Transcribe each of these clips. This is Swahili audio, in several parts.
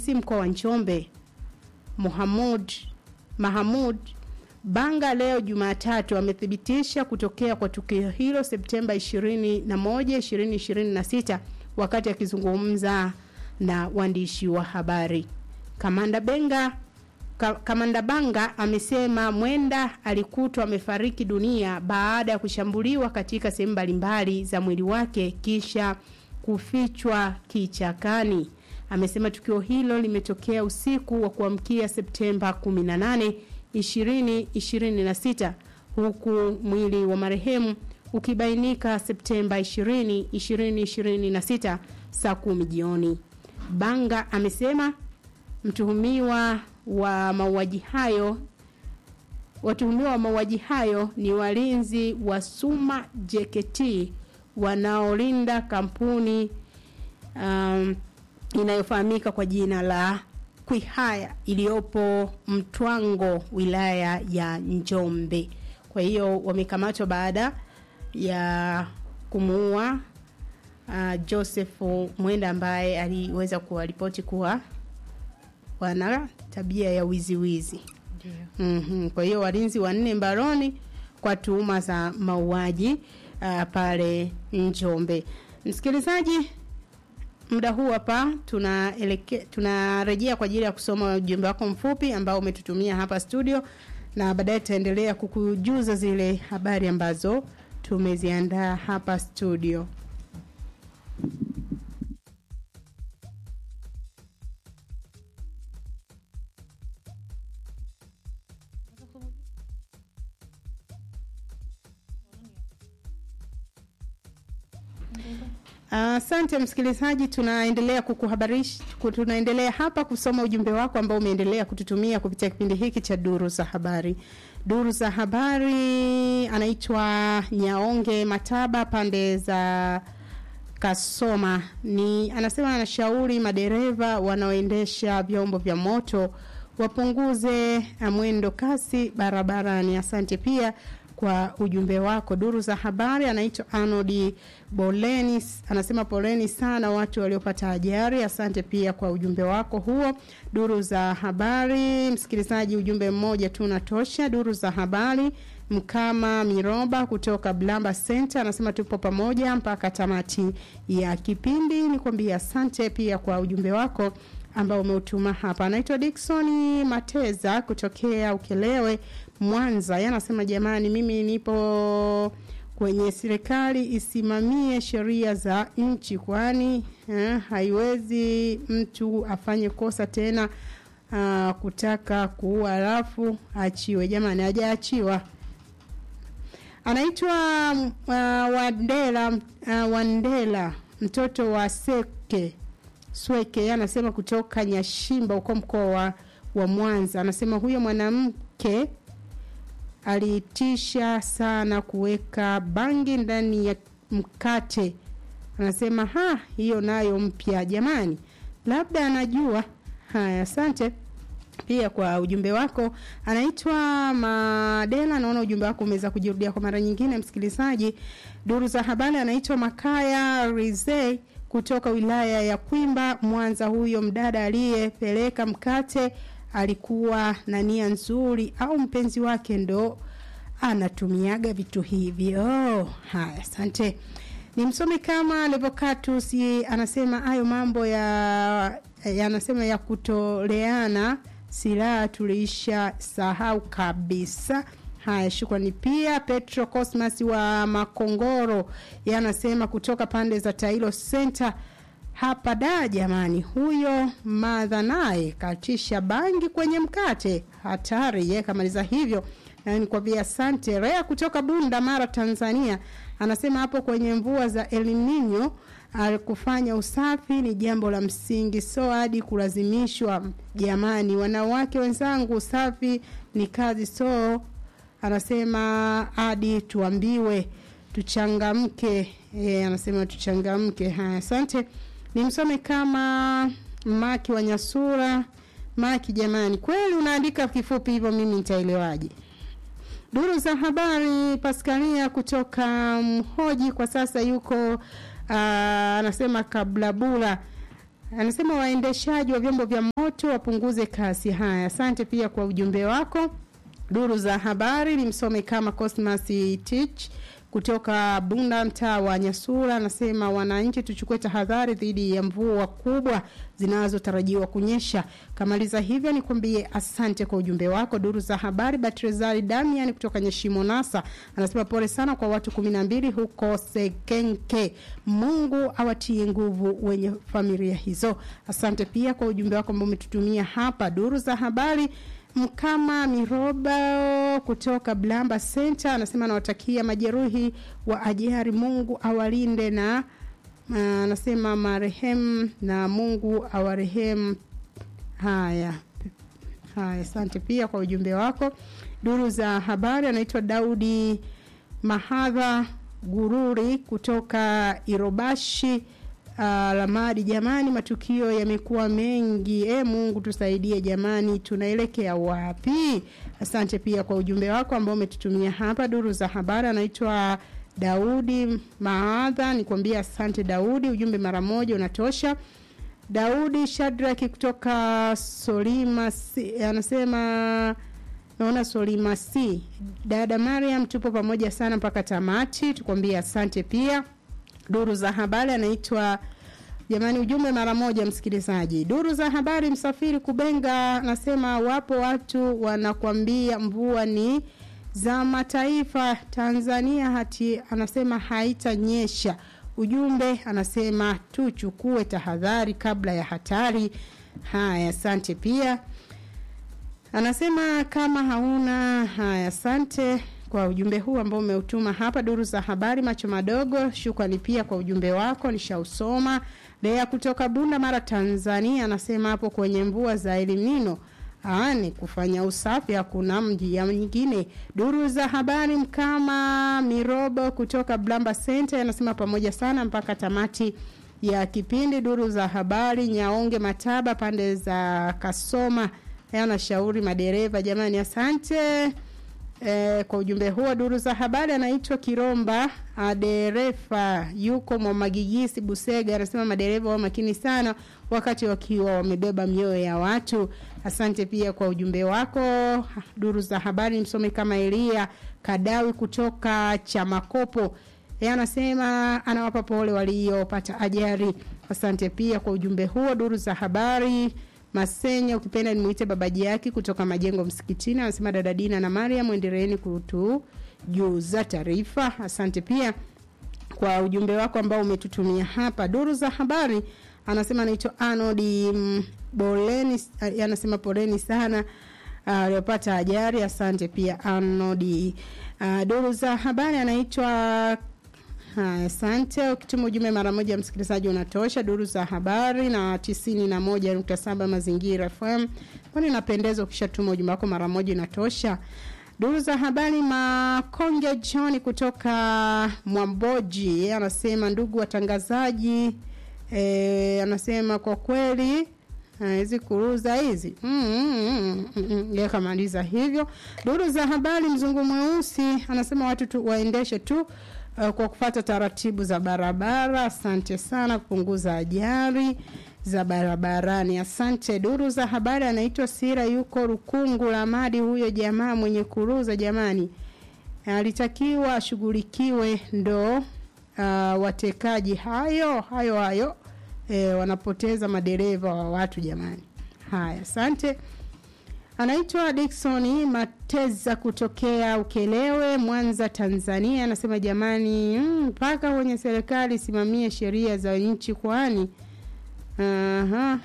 mkoa wa Njombe Muhamud Mahamud Banga leo Jumatatu amethibitisha kutokea kwa tukio hilo Septemba 21, 2026 wakati akizungumza na waandishi wa habari. Kamanda Benga Ka, Kamanda Banga amesema Mwenda alikutwa amefariki dunia baada ya kushambuliwa katika sehemu mbalimbali za mwili wake kisha kufichwa kichakani. Amesema tukio hilo limetokea usiku wa kuamkia Septemba 18, 2026 huku mwili wa marehemu ukibainika Septemba 20, 2026 saa 10 jioni. Banga amesema mtuhumiwa wa mauaji hayo watuhumiwa wa mauaji hayo ni walinzi wa Suma JKT wanaolinda kampuni um, inayofahamika kwa jina la Kwihaya iliyopo Mtwango wilaya ya Njombe. Kwa hiyo wamekamatwa baada ya kumuua uh, Joseph Mwenda ambaye aliweza kuwaripoti kuwa wana tabia ya wizi wizi. Mm-hmm. Kwa hiyo walinzi wanne mbaroni kwa tuhuma za mauaji uh, pale Njombe. Msikilizaji, muda huu hapa tunaelekea tunarejea kwa ajili ya kusoma ujumbe wako mfupi ambao umetutumia hapa studio na baadaye tutaendelea kukujuza zile habari ambazo tumeziandaa hapa studio. Asante uh, msikilizaji, tunaendelea kukuhabarisha, tunaendelea hapa kusoma ujumbe wako ambao umeendelea kututumia kupitia kipindi hiki cha duru za habari. Duru za habari anaitwa Nyaonge Mataba pande za Kasoma, ni anasema anashauri madereva wanaoendesha vyombo vya moto wapunguze mwendo kasi barabarani. Asante pia kwa ujumbe wako. Duru za habari anaitwa Arnold Boleni anasema poleni sana watu waliopata ajali. Asante pia kwa ujumbe wako huo. Duru za habari, msikilizaji, ujumbe mmoja tu unatosha. Duru za habari, Mkama Miroba kutoka Blamba Center anasema tupo pamoja mpaka tamati ya kipindi. Nikwambia asante pia kwa ujumbe wako ambao umeutuma hapa. Anaitwa Dickson Mateza kutokea Ukelewe Mwanza. Yeye anasema jamani, mimi nipo kwenye serikali isimamie sheria za nchi, kwani eh, haiwezi mtu afanye kosa tena uh, kutaka kuua alafu achiwe. Jamani, hajaachiwa. Anaitwa uh, Wandela uh, Wandela mtoto wa Seke Sweke anasema kutoka Nyashimba huko mkoa wa, wa Mwanza. Anasema huyo mwanamke aliitisha sana kuweka bangi ndani ya mkate. Anasema ha, hiyo nayo mpya jamani, labda anajua. Haya, asante pia kwa ujumbe wako. Anaitwa Madela, naona ujumbe wako umeweza kujirudia kwa mara nyingine, msikilizaji. Duru za habari, anaitwa Makaya Rizei kutoka wilaya ya Kwimba Mwanza. Huyo mdada aliyepeleka mkate alikuwa na nia nzuri au mpenzi wake ndo anatumiaga vitu hivyo. Haya, asante. Ni msomi kama Levocatus anasema hayo mambo ya yanasema ya kutoleana silaha tuliisha sahau kabisa. Haya, shukrani pia. Petro Cosmas wa Makongoro yanasema kutoka pande za Tailo Center hapa da, jamani, huyo madha naye katisha bangi kwenye mkate, hatari. Ye kamaliza hivyo na nikwambia asante. Rea kutoka Bunda Mara, Tanzania anasema hapo kwenye mvua za El Nino kufanya usafi ni jambo la msingi, so hadi kulazimishwa. Jamani, wanawake wenzangu, usafi ni kazi, so anasema hadi tuambiwe tuchangamke. E, anasema tuchangamke. Haya, asante. Nimsome kama Maki wa Nyasura. Maki, jamani, kweli unaandika kifupi hivyo, mimi nitaelewaje? Duru za habari, Paskalia kutoka Mhoji kwa sasa yuko uh, anasema Kablabula anasema waendeshaji wa vyombo vya moto wapunguze kasi. Haya, asante pia kwa ujumbe wako. Duru za habari ni msome kama Cosmas Tich kutoka Bunda, mtaa wa Nyasura, anasema wananchi tuchukue tahadhari dhidi ya mvua kubwa zinazotarajiwa kunyesha. Kamaliza hivyo, nikwambie asante kwa ujumbe wako. Duru za habari, Batrezari Damian kutoka Nyeshimo Nasa anasema pole sana kwa watu kumi na mbili huko Sekenke. Mungu awatie nguvu wenye familia hizo. Asante pia kwa ujumbe wako ambao umetutumia hapa. Duru za habari Mkama Miroba kutoka Blamba Center anasema anawatakia majeruhi wa ajali, Mungu awalinde na anasema marehemu na Mungu awarehemu. Haya, haya, asante pia kwa ujumbe wako. Duru za habari anaitwa Daudi Mahadha Gururi kutoka Irobashi Uh, Lamadi, jamani, matukio yamekuwa mengi. E, Mungu tusaidie jamani, tunaelekea wapi? Asante pia kwa ujumbe wako ambao umetutumia hapa. Duru za habari anaitwa Daudi Maadha, nikwambia asante Daudi, ujumbe mara moja unatosha. Daudi Shadraki kutoka Solima si, anasema naona Solima si dada Mariam, tupo pamoja sana mpaka tamati, tukwambia asante pia duru za habari anaitwa jamani, ujumbe mara moja msikilizaji. Duru za habari, msafiri Kubenga anasema wapo watu wanakwambia mvua ni za mataifa, Tanzania hati anasema haitanyesha. Ujumbe anasema tuchukue tahadhari kabla ya hatari. Haya, asante pia anasema kama hauna haya, asante kwa ujumbe huu ambao umeutuma hapa duru za habari macho madogo. Shukrani pia kwa ujumbe wako, nishausoma. Lea kutoka Bunda Mara, Tanzania anasema hapo kwenye mvua za elimino ni kufanya usafi, hakuna mji ya nyingine. Duru za habari Mkama Mirobo kutoka Blamba Center anasema pamoja sana mpaka tamati ya kipindi. Duru za habari Nyaonge Mataba pande za Kasoma anashauri madereva jamani, asante E, kwa ujumbe huo duru za habari anaitwa Kiromba aderefa yuko Mwamagigisi Busega, anasema madereva wa makini sana wakati wakiwa wamebeba mioyo ya watu. Asante pia kwa ujumbe wako. Duru za habari msome kama Elia Kadawi kutoka Chamakopo, yeye anasema anawapa pole waliopata ajali. Asante pia kwa ujumbe huo. Duru za habari Masenya ukipenda nimuite babaji yake kutoka majengo msikitini, anasema dada Dina na Mariam endeleeni kutujuza taarifa. Asante pia kwa ujumbe wako ambao umetutumia hapa. Duru za habari anasema anaitwa Anodi Boleni, anasema poleni sana aliyopata uh, ajali. Asante pia Anodi. Uh, duru za habari anaitwa Haya, asante. Ukituma ujumbe mara moja, msikilizaji, unatosha. Duru za habari na tisini na moja nukta saba Mazingira FM, kwani inapendeza ukishatuma ujumbe wako mara moja inatosha. Duru za habari Makonge John kutoka Mwamboji, yeye anasema ndugu watangazaji, e, anasema kwa kweli hizi kuruza hizi mm, mm, mm, mm, yakamaliza hivyo. Duru za habari Mzungu Mweusi anasema watu tu waendeshe tu Uh, kwa kufata taratibu za barabara. Asante sana kupunguza ajali za barabarani. Asante. Duru za habari anaitwa Sira, yuko Rukungu la Madi. Huyo jamaa mwenye kuruza, jamani, alitakiwa ashughulikiwe, ndo uh, watekaji hayo hayo hayo e, wanapoteza madereva wa watu jamani. Haya, asante. Anaitwa Dickson Mateza kutokea Ukelewe, Mwanza, Tanzania. Anasema jamani, mpaka mm, kwenye serikali simamie sheria za nchi, kwani aha.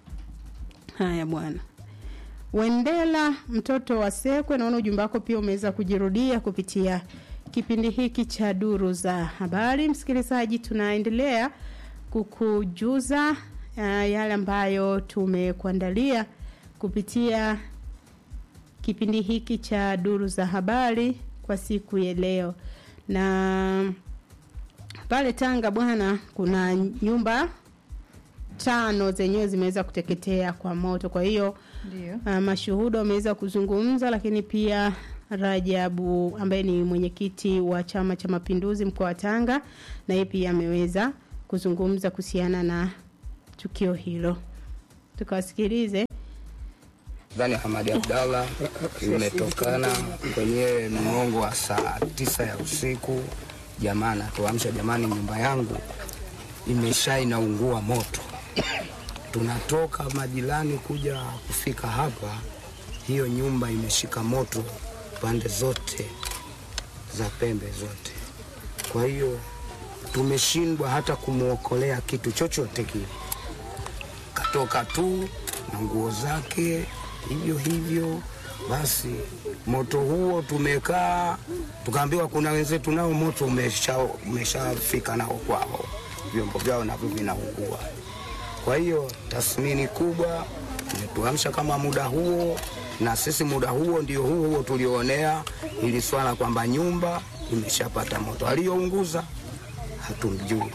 Haya bwana Wendela, mtoto wa Sekwe, naona ujumbe wako pia umeweza kujirudia kupitia kipindi hiki cha duru za habari. Msikilizaji, tunaendelea kukujuza uh, yale ambayo tumekuandalia kupitia kipindi hiki cha duru za habari kwa siku ya leo. Na pale Tanga bwana, kuna nyumba tano zenyewe zimeweza kuteketea kwa moto. Kwa hiyo uh, mashuhuda wameweza kuzungumza, lakini pia Rajabu ambaye ni mwenyekiti wa Chama cha Mapinduzi mkoa wa Tanga, na yeye pia ameweza kuzungumza kuhusiana na tukio hilo. Tukawasikilize. Dhani Hamadi Abdallah imetokana kwenye mgongo wa saa tisa ya usiku. Jamaa natuamsha, jamani, nyumba yangu imesha inaungua moto. Tunatoka majirani kuja kufika hapa, hiyo nyumba imeshika moto pande zote za pembe zote. Kwa hiyo tumeshindwa hata kumwokolea kitu chochote kile, katoka tu na nguo zake hivyo hivyo. Basi moto huo tumekaa tukaambiwa, kuna wenzetu nao moto umesha umeshafika nao kwao, vyombo vyao navyo vinaungua. Kwa hiyo tathmini kubwa imetuamsha kama muda huo, na sisi muda huo ndio huo huo tulionea ili swala kwamba nyumba imeshapata moto, aliyounguza hatumjui.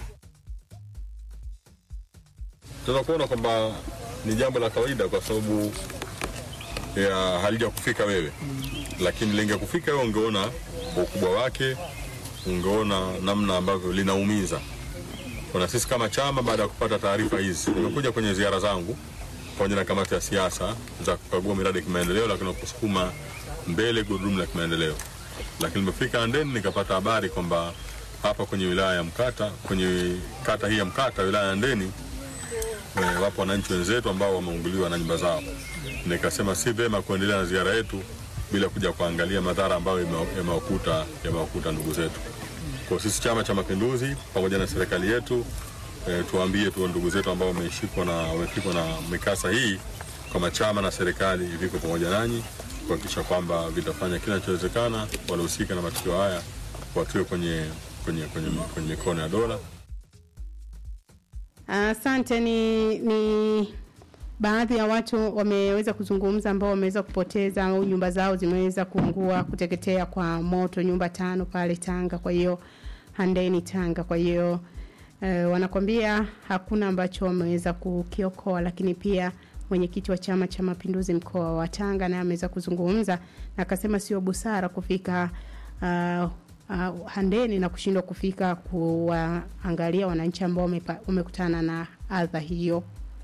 tunaweza kuona kwamba ni jambo la kawaida kwa sababu ya halija kufika wewe, lakini lingekufika wewe ungeona ukubwa wake, ungeona namna ambavyo linaumiza. Kuna sisi kama chama, baada ya kupata taarifa hizi, nimekuja kwenye ziara zangu pamoja na kamati ya siasa za kukagua miradi ya kimaendeleo, lakini kusukuma mbele gurudumu la kimaendeleo. Lakini nimefika Handeni nikapata habari kwamba hapa kwenye wilaya ya Mkata, kwenye kata hii ya Mkata, wilaya ya Handeni Eh, wapo wananchi wenzetu ambao wameunguliwa na nyumba zao. Nikasema si vema kuendelea na ziara yetu bila kuja kuangalia madhara ambayo yame- yamewakuta yamewakuta ndugu zetu. Kwa sisi Chama cha Mapinduzi pamoja na serikali yetu eh, tuwaambie tu ndugu zetu ambao wameshikwa na wamefikwa na mikasa hii kama chama na serikali viko pamoja nanyi kuhakikisha kwamba vitafanya kila kinachowezekana waliohusika na matukio haya watiwe kwenye kwenye kwenye kwenye mikono ya dola. Asante. Ni, ni baadhi ya watu wameweza kuzungumza ambao wameweza kupoteza au nyumba zao zimeweza kuungua kuteketea kwa moto, nyumba tano pale Tanga. Kwa hiyo Handeni Tanga. Kwa hiyo eh, wanakwambia hakuna ambacho wameweza kukiokoa, lakini pia mwenyekiti wa Chama cha Mapinduzi mkoa wa Tanga naye ameweza kuzungumza na akasema sio busara kufika uh, uh, Handeni na kushindwa kufika kuwaangalia wananchi ambao wamepa- wamekutana na adha hiyo.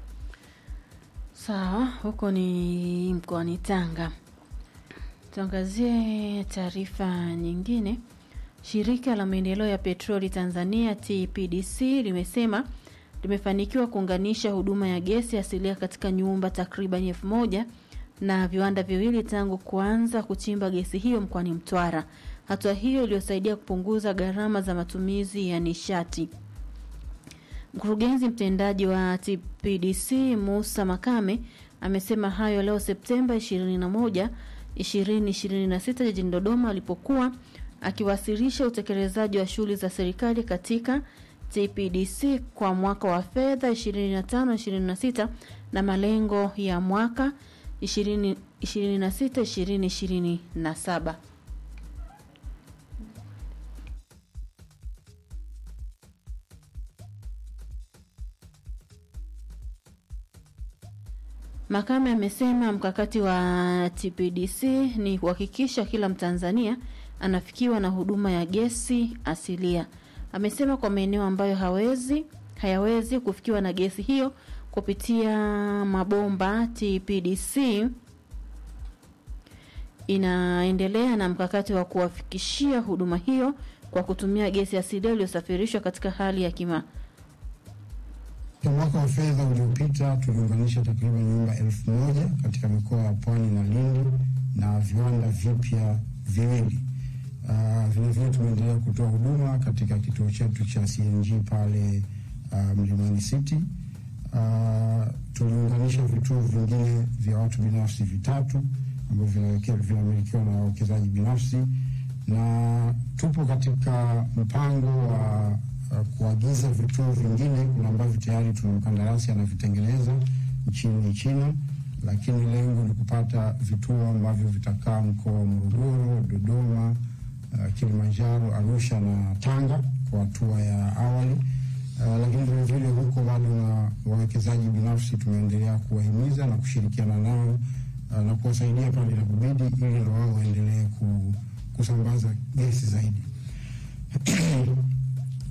Sawa, huko ni mkoani Tanga. Tuangazie taarifa nyingine. Shirika la maendeleo ya petroli Tanzania TPDC limesema limefanikiwa kuunganisha huduma ya gesi asilia katika nyumba takriban elfu moja na viwanda viwili tangu kuanza kuchimba gesi hiyo mkoani Mtwara. Hatua hiyo iliyosaidia kupunguza gharama za matumizi ya nishati. Mkurugenzi mtendaji wa TPDC Musa Makame amesema hayo leo Septemba 21, 2026 jijini Dodoma alipokuwa akiwasilisha utekelezaji wa shughuli za serikali katika TPDC kwa mwaka wa fedha 25-26 na malengo ya mwaka 2026-2027. Makame amesema mkakati wa TPDC ni kuhakikisha kila Mtanzania anafikiwa na huduma ya gesi asilia. Amesema kwa maeneo ambayo hawezi hayawezi kufikiwa na gesi hiyo kupitia mabomba, TPDC inaendelea na mkakati wa kuwafikishia huduma hiyo kwa kutumia gesi asilia iliyosafirishwa katika hali ya kima Kwa mwaka wa fedha uliopita tuliunganisha takriban nyumba elfu moja katika mikoa ya Pwani na Lindi na viwanda vipya viwili. Uh, vilevile tumeendelea kutoa huduma katika kituo chetu cha CNG pale uh, Mlimani City. Uh, tuliunganisha vituo vingine vya watu binafsi vitatu ambavyo vinaweke- vinamilikiwa na wawekezaji binafsi na tupo katika mpango wa uh, kuagiza vituo vingine. Kuna ambavyo tayari tuna mkandarasi anavitengeneza nchini China, lakini lengo ni kupata vituo ambavyo vitakaa mkoa wa Morogoro, Dodoma, uh, Kilimanjaro, Arusha na Tanga kwa hatua ya awali. Uh, lakini vilevile huko bado na wawekezaji binafsi tumeendelea kuwahimiza na kushirikiana nao uh, na kuwasaidia pale inapobidi ili ndo wao waendelee ku, kusambaza gesi zaidi.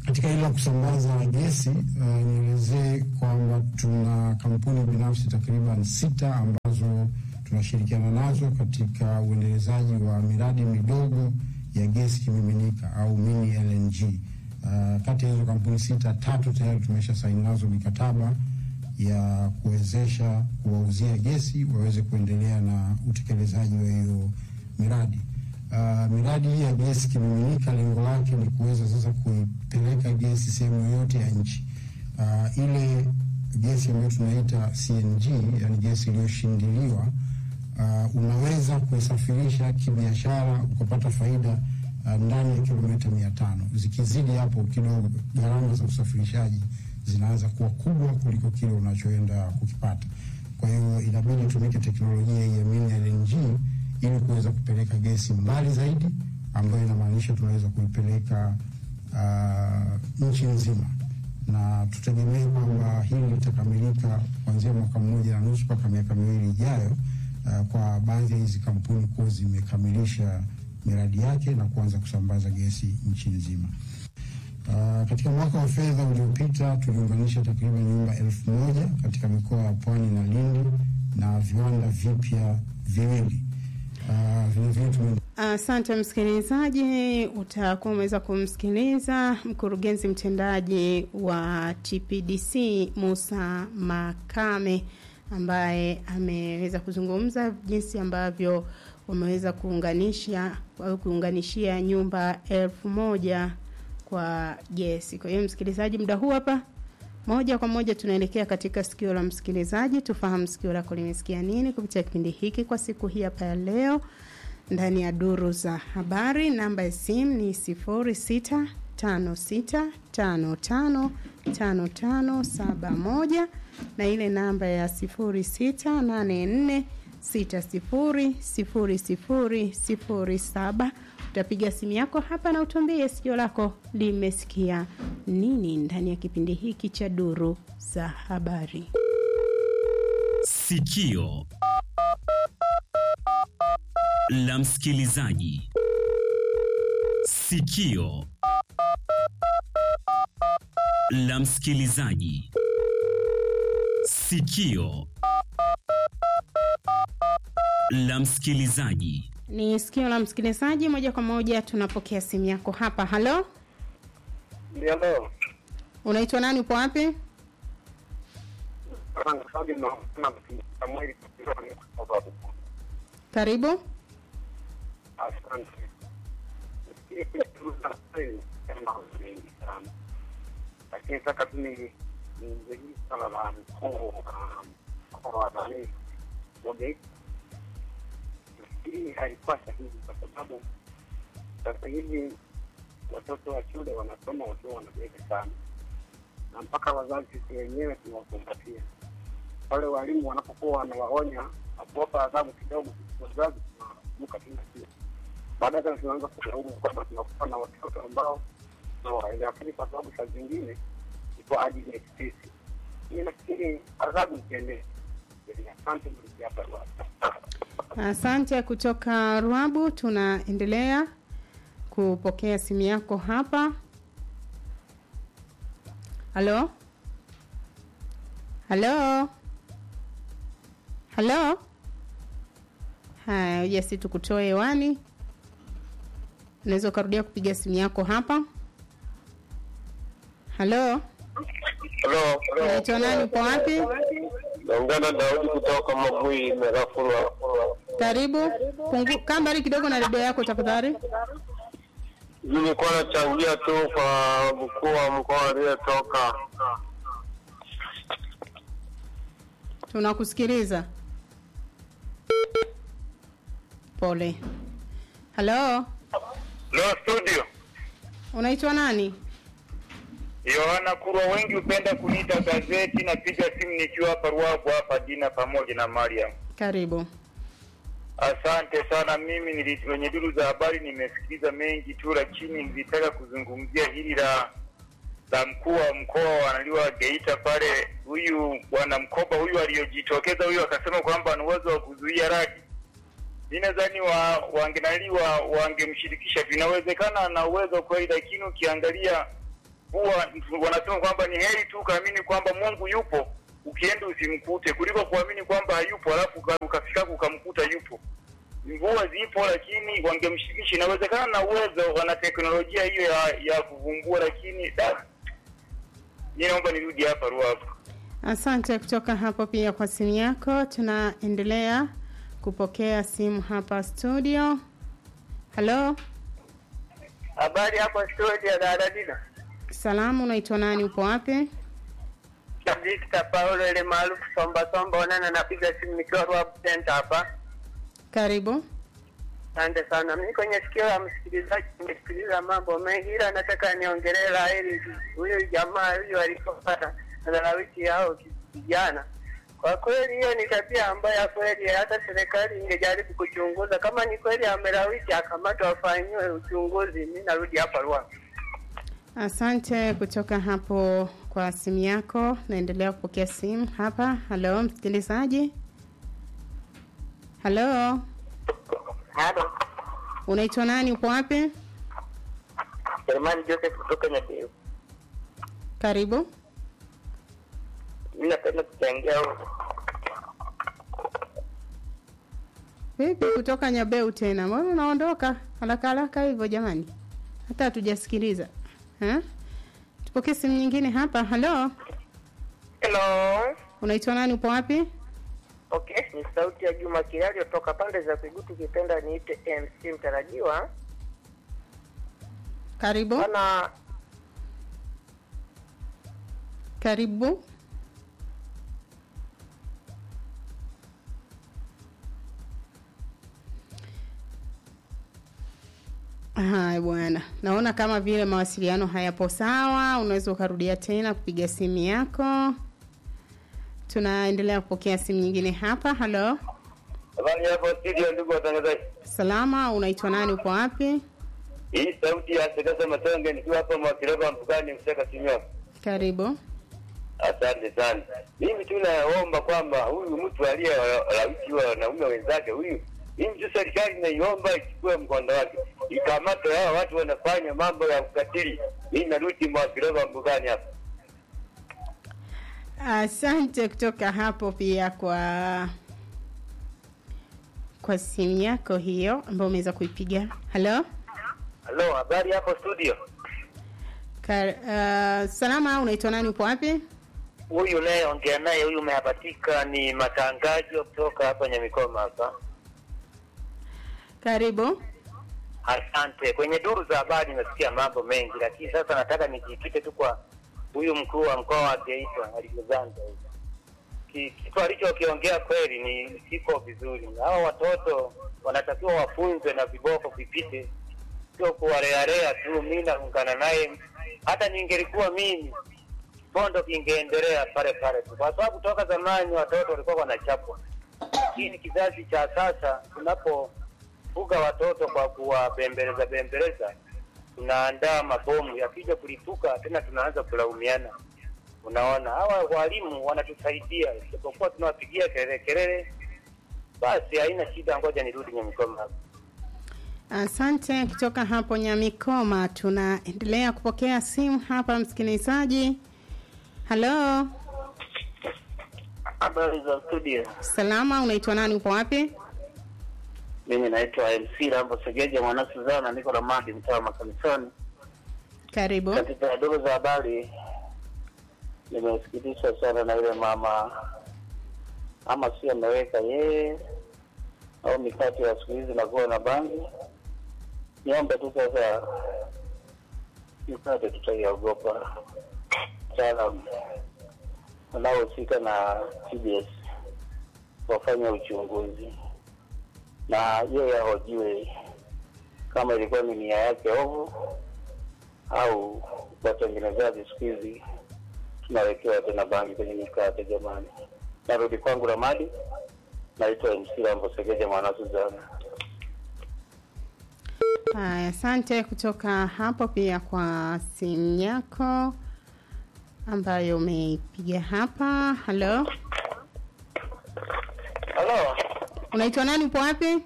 katika hilo la kusambaza gesi uh, nielezee kwamba tuna kampuni binafsi takriban sita ambazo tunashirikiana nazo katika uendelezaji wa miradi midogo ya gesi kimiminika au mini LNG. Uh, kati ya hizo kampuni sita, tatu tayari tumesha saini nazo mikataba ya kuwezesha kuwauzia gesi waweze kuendelea na utekelezaji wa hiyo miradi. Uh, miradi hii ya gesi kimiminika lengo lake ni kuweza sasa kuipeleka gesi sehemu yoyote ya nchi. Uh, ile gesi ambayo tunaita CNG, yani gesi iliyoshindiliwa uh, unaweza kuisafirisha kibiashara ukapata faida uh, ndani ya kilomita mia tano. Zikizidi hapo kidogo, gharama za usafirishaji zinaanza kuwa kubwa kuliko kile unachoenda kukipata. Kwa hiyo inabidi tumike teknolojia hii ya mini LNG ili kuweza kupeleka gesi mbali zaidi, ambayo inamaanisha tunaweza kuipeleka uh, nchi nzima, na tutegemee kwamba hili litakamilika kuanzia mwaka mmoja na nusu mpaka miaka miwili ijayo, uh, kwa baadhi ya hizi kampuni kuwa zimekamilisha miradi yake na kuanza kusambaza gesi nchi nzima. Uh, katika mwaka wa fedha uliopita tuliunganisha takriban nyumba elfu moja katika mikoa ya Pwani na Lindi na viwanda vipya viwili. Uh, vilevile tume Asante msikilizaji, utakuwa umeweza kumsikiliza mkurugenzi mtendaji wa TPDC Musa Makame ambaye ameweza kuzungumza jinsi ambavyo wameweza kuunganisha au kuunganishia nyumba elfu moja kwa gesi. Kwa hiyo msikilizaji, muda huu hapa moja kwa moja tunaelekea katika sikio la msikilizaji, tufahamu sikio lako limesikia nini kupitia kipindi hiki kwa siku hii hapa ya leo ndani ya duru za habari. Namba ya simu ni sifuri sita tano sita tano tano tano tano saba moja na ile namba ya sifuri sita nane nne sita sifuri sifuri sifuri sifuri saba utapiga simu yako hapa na utuambie sikio lako limesikia nini ndani ya kipindi hiki cha duru za habari. Sikio la msikilizaji. Sikio la msikilizaji. Sikio la msikilizaji. Ni sikio la msikilizaji, moja kwa moja tunapokea simu yako hapa. Halo, Ndio, unaitwa nani? Upo wapi? Karibu. Asante. mengi sana, lakini sasa tu ni niingie hili swala la mkuu wa nani Wagate. Hii haikuwa sahihi kwa sababu sasa hivi watoto wa shule wanasoma wakiwa wanabweka sana, na mpaka wazazi sisi wenyewe tunawakumbatia wale walimu wanapokuwa wanawaonya na kuwapa adhabu kidogo, wazazi tunavuka tena pia. Baada tena tunaanza kulaumu kwamba tunakuwa na watoto ambao hawaelewi, lakini kwa sababu saa zingine ni kwa ajili ya sisi. Mimi nafikiri adhabu ikiendea. Asante mliki hapa Rwanda. Asante kutoka Rwabu. Tunaendelea kupokea simu yako hapa. Halo, halo, halo. Haya, uja si tukutoe hewani, unaweza ukarudia kupiga simu yako hapa. Halo, Halo, unaitwa nani? Upo wapi? naongea na Daudi kutoka Mabui Merafurwa. Karibu. Pungu, kaa mbali kidogo na redio yako tafadhali. Nilikuwa nachangia tu kwa mkuu wa mkoa aliyetoka. Tunakusikiliza. Pole. Halo, Lo studio unaitwa nani? Yohana Kurwa, wengi hupenda kuniita gazeti. Napiga simu nikiwa hapa Ruabu hapa Dina pamoja na Mariam. Karibu. Asante sana. Mimi nili kwenye duru za habari nimesikiliza mengi tu, lakini nilitaka kuzungumzia hili la la mkuu wa mkoa wanaliwa Geita pale, huyu bwana Mkoba huyu aliyojitokeza huyu akasema kwamba ana uwezo wa kuzuia radi. Mi nadhani wa wangenaliwa wangemshirikisha, vinawezekana ana uwezo kweli, lakini ukiangalia huwa wanasema kwamba ni heri tu ukaamini kwamba Mungu yupo ukienda usimkute kuliko kuamini kwamba hayupo alafu uka- ukafika ukamkuta yupo. Mvua zipo, lakini wangemshirikisha. Inawezekana na uwezo, wana teknolojia hiyo ya, ya kuvumbua, lakini da, mi naomba nirudi hapa Ruavu. Asante kutoka hapo pia kwa simu yako. Tunaendelea kupokea simu hapa studio. Halo, Habari hapo studio dada Dina. salamu, unaitwa nani? Upo wapi? Victor Paulo ile maarufu Somba Somba Onana, napiga simu nikiwa Ruabu Center hapa. Karibu. Asante sana. Mimi kwenye sikio la msikilizaji nimesikiliza mambo mengi, ila nataka niongelee la heri huyo jamaa huyo alipopata lalawiti yao kijana. Kwa kweli hiyo ni tabia ambayo kweli hata serikali ingejaribu kuchunguza, kama ni kweli amelawiti akamatwa afanyiwe uchunguzi. Mimi narudi hapa Ruabu. Asante kutoka hapo kwa simu yako. Naendelea kupokea simu hapa. Halo, msikilizaji. Halo, Halo. unaitwa nani? Upo wapi? Selemani Joseph kutoka Nyateu. Karibu. Mimi napenda kuchangia huko. Vipi kutoka Nyabeu tena? Mbona unaondoka haraka haraka hivyo jamani? Hata hatujasikiliza. Ha? Tupokee simu nyingine hapa. Halo, Hello. unaitwa nani? Upo wapi? Okay, ni sauti ya Juma Kilali kutoka pande za Kigutu, kipenda niite MC mtarajiwa. Karibu. Bana, Karibu. Haya bwana, naona kama vile mawasiliano hayapo sawa. Unaweza ukarudia tena kupiga simu yako. Tunaendelea kupokea simu nyingine hapa. Halo, Habari hapo studio, ndugu watangazaji. salama. Unaitwa nani? Upo wapi? Hii sauti ya Sekesa Matonge nikiwa hapa Mwakileba Mpukani, Mseka Sinyoa. Karibu. Asante sana. Mimi tu naomba kwamba huyu mtu aliyelawiti wa wanaume wenzake huyu, mimi tu serikali naiomba ichukue mkondo wake, ikamate hawa watu wanafanya mambo ya ukatili. Mimi narudi Mwakileba Mpukani hapa. Asante kutoka hapo pia kwa kwa simu yako hiyo ambayo umeweza kuipiga. Halo, Halo, habari hapo studio? Ka, uh, salama. Unaitwa nani? Upo wapi? Huyu nayeongea naye huyu umehabatika ni matangazo kutoka hapa Nyamikoma hapa. Karibu. Asante. Kwenye duru za habari nimesikia mambo mengi, lakini sasa nataka nijikite tu kwa huyu mkuu wa mkoa wa Geita Alexander. Ki- Kitu alichokiongea kweli ni kiko vizuri. Hao watoto wanatakiwa wafunzwe na viboko vipite, sio kuwalealea tu. Mi naungana naye, hata ningelikuwa mimi bondo kingeendelea pale pale tu, kwa sababu toka zamani watoto walikuwa wanachapwa, lakini kizazi cha sasa tunapofuga watoto kwa kuwabembeleza bembeleza, tunaandaa mabomu yakija kulipuka tena tunaanza kulaumiana. Unaona, hawa walimu wanatusaidia, isipokuwa tunawapigia kelele kelele, basi haina shida. Ngoja nirudi Nyamikoma hapa. Asante kutoka hapo Nyamikoma. Tunaendelea kupokea simu hapa, msikilizaji. Halo, Habari za studio, salama. Unaitwa nani? Upo wapi? mimi naitwa MC Rambo Segeja mwana Suzana, niko na madi mtaa wa makanisani. Karibu. Katika duru za habari nimesikitishwa sana na yule mama, ama si ameweka yeye au mikate ya siku hizi nakuwa na bangi. Niombe tu sasa, mikate tutaiogopa. Wataalam wanaohusika na TBS wafanye uchunguzi na yeye ahojiwe kama ilikuwa ni nia yake ovu au watengenezaji siku hizi tunawekewa tena bangi kwenye mikate. Jamani, narudi kwangu Ramadi, naitwa MC Rambo Segeja mwana Suzana. Haya, asante kutoka hapo pia kwa simu yako ambayo umeipiga hapa. Halo, Halo. unaitwa nani? Upo wapi?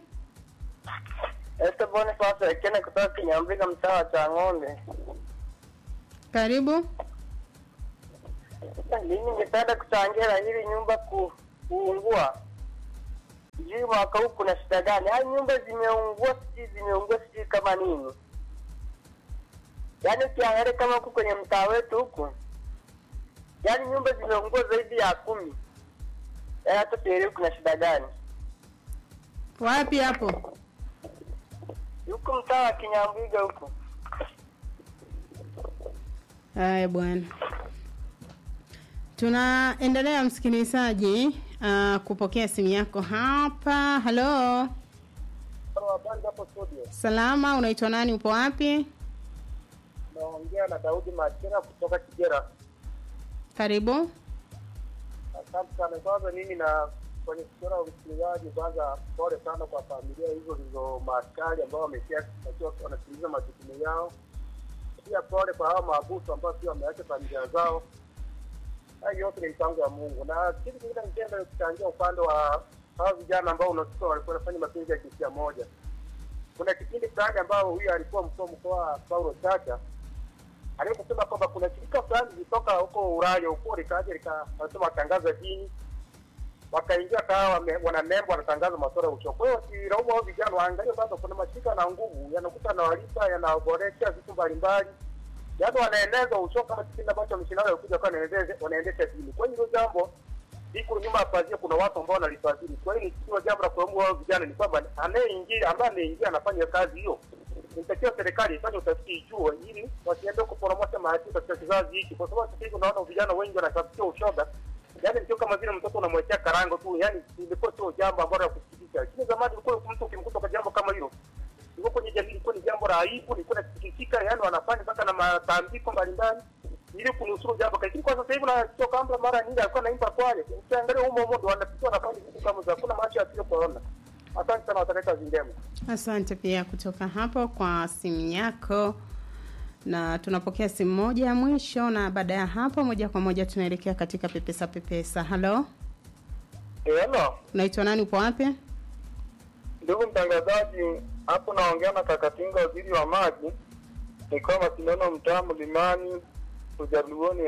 Esther Boniface Ekene kutoka Kinyambika mtaa wa Chang'ombe. Karibu. Mimi ningependa kuchangia hili nyumba ku, kuungua. Sijui mwaka huu kuna shida gani? Haya nyumba zimeungua, sijui zimeungua, sijui kama nini. Yaani ukiangalia kama huku kwenye mtaa wetu huku, yaani nyumba zimeungua zaidi ya kumi. Yaani hata sielewi kuna shida gani. Wapi hapo? Huku mtaa wa Kinyambuga huku. Haya bwana, tunaendelea msikilizaji uh, kupokea simu yako hapa. Halo, Habari hapo studio. salama, unaitwa nani? Upo wapi? Naongea na Daudi Machera kutoka Kigera. Karibu. Asante sana. Kwanza mimi na kwenye kuchora usikilizaji, kwanza pole sana kwa familia hizo zilizo maaskari ambao wameshia wakiwa wanatimiza majukumu yao. Pia pole kwa hao maabusu ambao pia wameacha familia zao. Hayo yote ni mpango wa Mungu, na kitu kingine ningependa kuchangia upande wa hao vijana ambao unasikia walikuwa wanafanya mapenzi ya jinsia moja. Kuna kipindi fulani ambao huyu alikuwa mkuu wa mkoa Paulo Chacha aliposema kwamba kuna shirika fulani lilitoka huko Ulaya huko likaja likasema watangaza dini, wakaingia kawa wana nembo wanatangaza masuala ya uchovu. Kwa hiyo wakilaumu hao vijana waangalie kwamba kuna mashirika na nguvu yanakuta yanawalipa yanaboresha vitu mbalimbali, yaani wanaeneza uchovu kama kipindi ambacho mishindano yalikuja kwa wanaendesha dini. Kwa hiyo hilo jambo liko nyuma ya pazia, kuna watu ambao wanalifadhili. Kwa hiyo sio jambo la kulaumu hao vijana, ni kwamba anayeingia ambaye anaingia anafanya kazi hiyo inatakiwa serikali ifanye utafiti ijue, ili wasiende kuporomosha maadili katika kizazi hiki, kwa sababu sasa hivi unaona vijana wengi wanatafutia ushoga, yaani sio kama vile mtoto unamwekea karango tu, yaani ilikuwa sio jambo ambalo la kusikitisha. Lakini zamani ilikuwa mtu ukimkuta kwa jambo kama hilo, ilikuwa kwenye jamii, ilikuwa ni jambo la aibu, ilikuwa inasikitika, yaani wanafanya mpaka na matambiko mbalimbali ili kunusuru jambo. Lakini kwa sasa hivi unachukua kamba, mara nyingi alikuwa naimba kwale, ukiangalia humo humo ndo wanapitia wanafanya vitu kama za hakuna macho yasio kuona. Asante sana, wataleta kazi njema. Asante pia kutoka hapo kwa simu yako, na tunapokea simu moja ya mwisho, na baada ya hapo moja kwa moja tunaelekea katika pepesa pepesa. Halo, Hello, unaitwa nani? Upo wapi? ndugu mtangazaji, hapo naongea na Kakatinga, waziri wa maji, nikiwa Masindano, mtaa Mlimani, Ujaluoni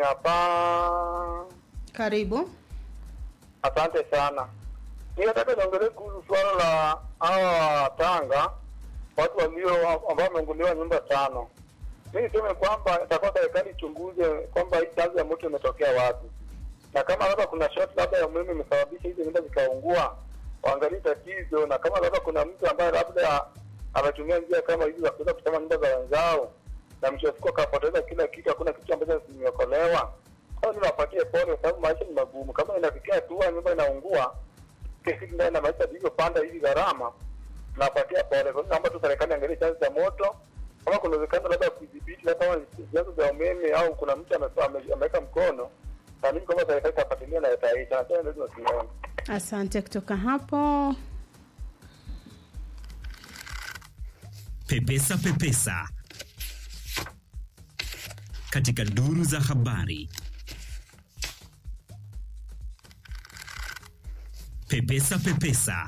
hapa. Karibu. Asante sana. Mimi nataka niongelee kuhusu suala la hawa Tanga, watu walio ambao wameunguliwa nyumba tano. Mimi niseme kwamba itakuwa serikali ichunguze kwamba hii chanzo ya moto imetokea wapi, na kama labda kuna short labda ya umeme imesababisha hizo nyumba zikaungua, waangalie tatizo, na kama labda kuna mtu ambaye labda ametumia njia kama hizi za kuweza kuchoma nyumba za wenzao na mwisho wa siku akapoteza kila kitu, hakuna kitu ambacho kimeokolewa, au niwapatie pole, kwa sababu maisha ni magumu. Kama inafikia hatua nyumba inaungua kesi ndani na maisha vilivyopanda hivi gharama, napatia pole. Kwa hiyo naomba tu serikali angalie chanzo cha moto, kama kuna uwezekano labda kudhibiti, labda kama ni vyanzo vya umeme au kuna mtu ame- ame- ameweka mkono, naamini kwamba serikali itafuatilia na itaisha. Nasema ndio tunasimama. Asante kutoka hapo. Pepesa Pepesa katika duru za habari. Pepesa Pepesa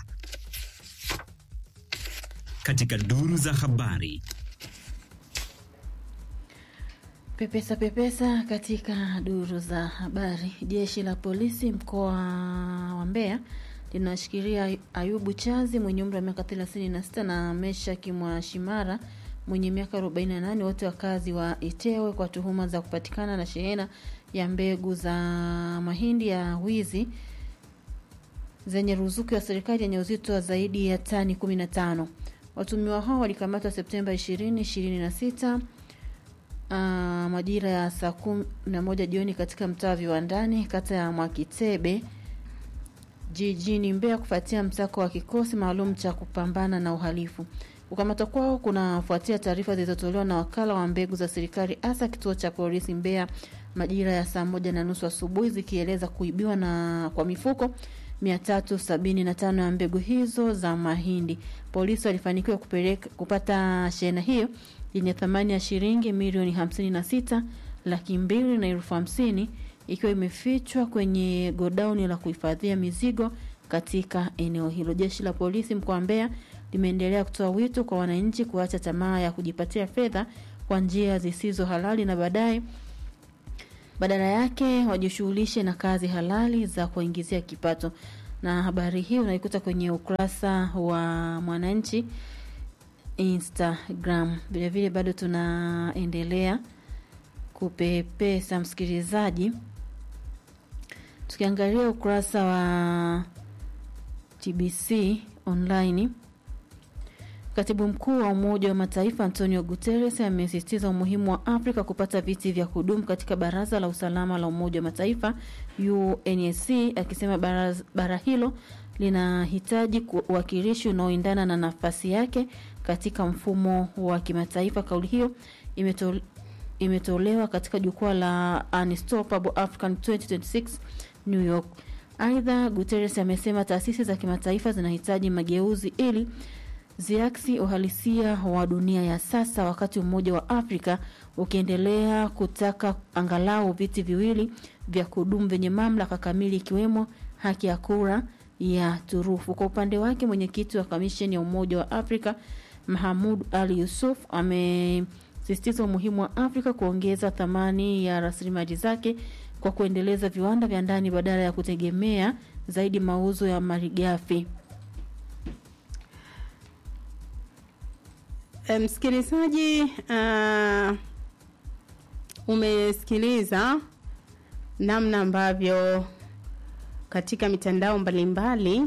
katika duru za habari. Pepesa pepesa katika duru za habari. Jeshi la polisi mkoa wa Mbeya linashikilia Ayubu Chazi mwenye umri wa miaka 36 na Meshaki Mwashimara mwenye miaka 48 wote wakazi wa Itewe kwa tuhuma za kupatikana na shehena ya mbegu za mahindi ya wizi zenye ruzuku ya serikali yenye uzito wa zaidi ya tani 15. Watumiwa hao walikamatwa Septemba 20, 26 Uh, majira ya saa kumi na moja jioni katika mtaa wa Viwandani kata ya Mwakitebe jijini Mbeya kufuatia msako wa kikosi maalum cha kupambana na uhalifu. Kukamatwa kwao kunafuatia taarifa zilizotolewa na wakala wa mbegu za serikali hasa kituo cha polisi Mbeya majira ya saa moja na nusu asubuhi zikieleza kuibiwa na kwa mifuko 375 ya mbegu hizo za mahindi. Polisi walifanikiwa kupeleka kupata shehena hiyo yenye thamani ya shilingi milioni 56 laki mbili na elfu hamsini ikiwa imefichwa kwenye godauni la kuhifadhia mizigo katika eneo hilo. Jeshi la polisi mkoa wa Mbeya limeendelea kutoa wito kwa wananchi kuacha tamaa ya kujipatia fedha kwa njia zisizo halali na baadaye badala yake wajishughulishe na kazi halali za kuwaingizia kipato. Na habari hii unaikuta kwenye ukurasa wa Mwananchi Instagram. Vilevile bado tunaendelea kupepesa msikilizaji, tukiangalia ukurasa wa TBC online. Katibu mkuu wa Umoja wa Mataifa Antonio Guterres amesisitiza umuhimu wa Afrika kupata viti vya kudumu katika Baraza la Usalama la Umoja wa Mataifa UNSC, akisema bara, bara hilo linahitaji uwakilishi unaoendana na nafasi yake katika mfumo wa kimataifa. Kauli hiyo imetole, imetolewa katika jukwaa la Unstoppable African 2026 New York. Aidha, Guterres amesema taasisi za kimataifa zinahitaji mageuzi ili ziaksi uhalisia wa dunia ya sasa, wakati Umoja wa Afrika ukiendelea kutaka angalau viti viwili vya kudumu vyenye mamlaka kamili, ikiwemo haki ya kura ya turufu. Kwa upande wake, mwenyekiti wa kamisheni ya Umoja wa Afrika Mahamud Ali Yusuf amesisitiza umuhimu wa Afrika kuongeza thamani ya rasilimali zake kwa kuendeleza viwanda vya ndani badala ya kutegemea zaidi mauzo ya malighafi. Msikilizaji, uh, umesikiliza namna ambavyo katika mitandao mbalimbali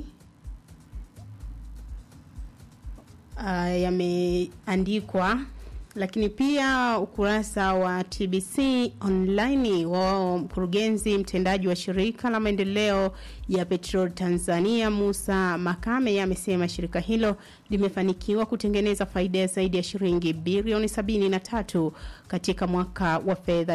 uh, yameandikwa, lakini pia ukurasa wa TBC online wa mkurugenzi mtendaji wa shirika la maendeleo ya petrol Tanzania Musa Makame amesema shirika hilo limefanikiwa kutengeneza faida ya zaidi ya shilingi bilioni 73 katika mwaka wa fedha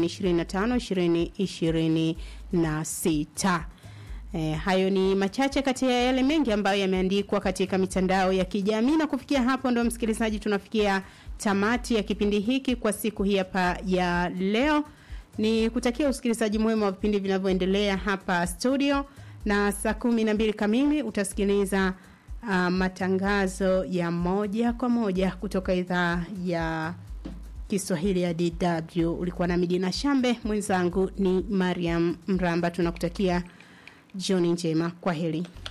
2025 2026. E, hayo ni machache kati ya yale mengi ambayo yameandikwa katika mitandao ya kijamii na kufikia hapo ndo msikilizaji tunafikia tamati ya kipindi hiki kwa siku hii hapa ya leo ni kutakia usikilizaji mwema wa vipindi vinavyoendelea hapa studio na saa kumi na mbili kamili utasikiliza uh, matangazo ya moja kwa moja kutoka idhaa ya Kiswahili ya DW. Ulikuwa na Midina Shambe, mwenzangu ni Mariam Mramba. Tunakutakia jioni njema, kwa heri.